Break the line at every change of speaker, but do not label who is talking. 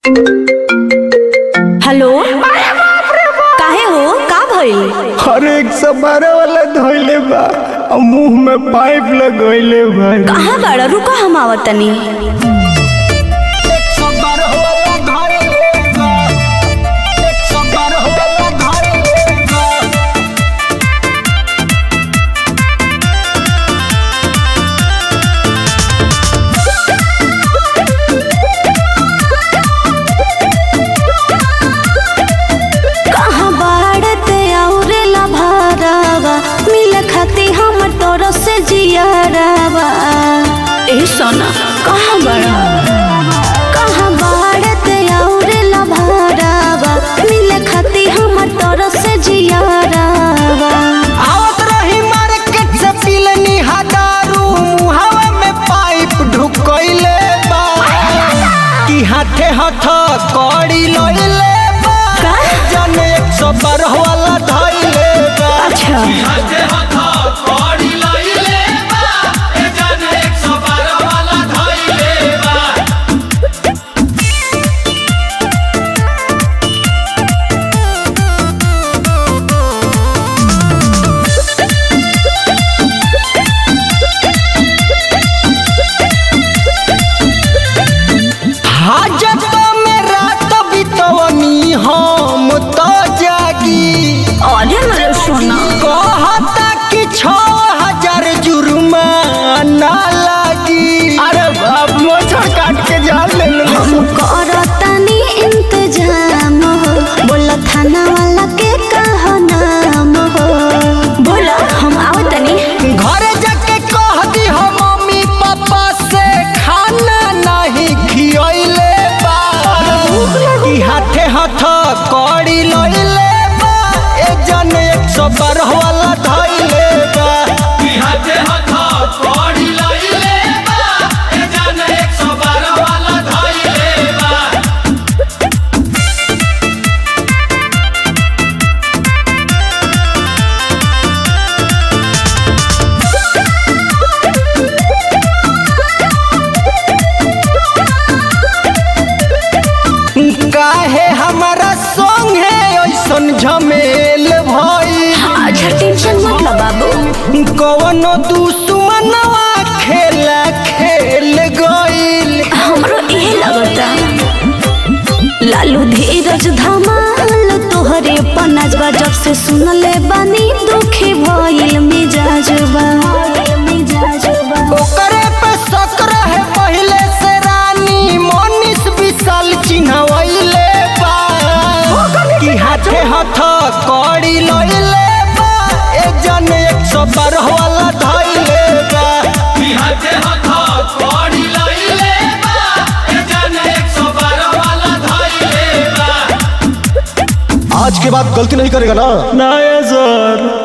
Hello काहे हो का भइल
हर एक सौ बारह वाला धोइले बा और मुंह में पाइप लगोइले बा
कहाँ बाड़ा रुका हम आवत तनी कहाँ बाड़ते औरे ला भारावा मिल खाती हम तोर से जियारावा ए सोना कहाँ बाड़ा कहाँ बाड़ते औरे ला भारावा मिल खाती हम तोर से जियारावा
आवत रही मार्केट से पिलनी हजारू मुहावा में पाइप ढुकइले बा कि हाथे हाथ कड़ी लइले बा
का?
जाने एक सौ बारह वाला धइले बा
अच्छा
हाजत में रात बितवनी हम तो जागी
अरे मेरे सोना
कहता कि छो हजार जुर्माना लागी अरे बाप मोछर काट के जान ले लो
हम करतनी इंतजाम हो बोला थाना वाला के कहा नाम हो बोला हम आवतनी
घर जाके कह दी हो मम्मी पापा से खाना नहीं खियले बा कि हाथे हाथ कड़ी लइले बा ए जन एक सौ बारह वाला धइले बा काहे हमारा संगे ऐसन झमेल भई
अच्छा टेंशन मत लो बाबू
कवनो दुश्मनवा खेला खेल गईल
हमरो इहे लगता लालू धीरज धमाल तोहरे पनाजबा जब से सुनले बानी दुखी भइल मिजाजबा मिजाजबा
ओकरे पे शक रहे पहिले से रानी मनीष विशाल चिन्हवैले बा कि हाथे हाथ कड़ी लइले बा ए जन एक सौ बारह वाला धइले बा
आज के बाद गलती नहीं करेगा ना
ना सर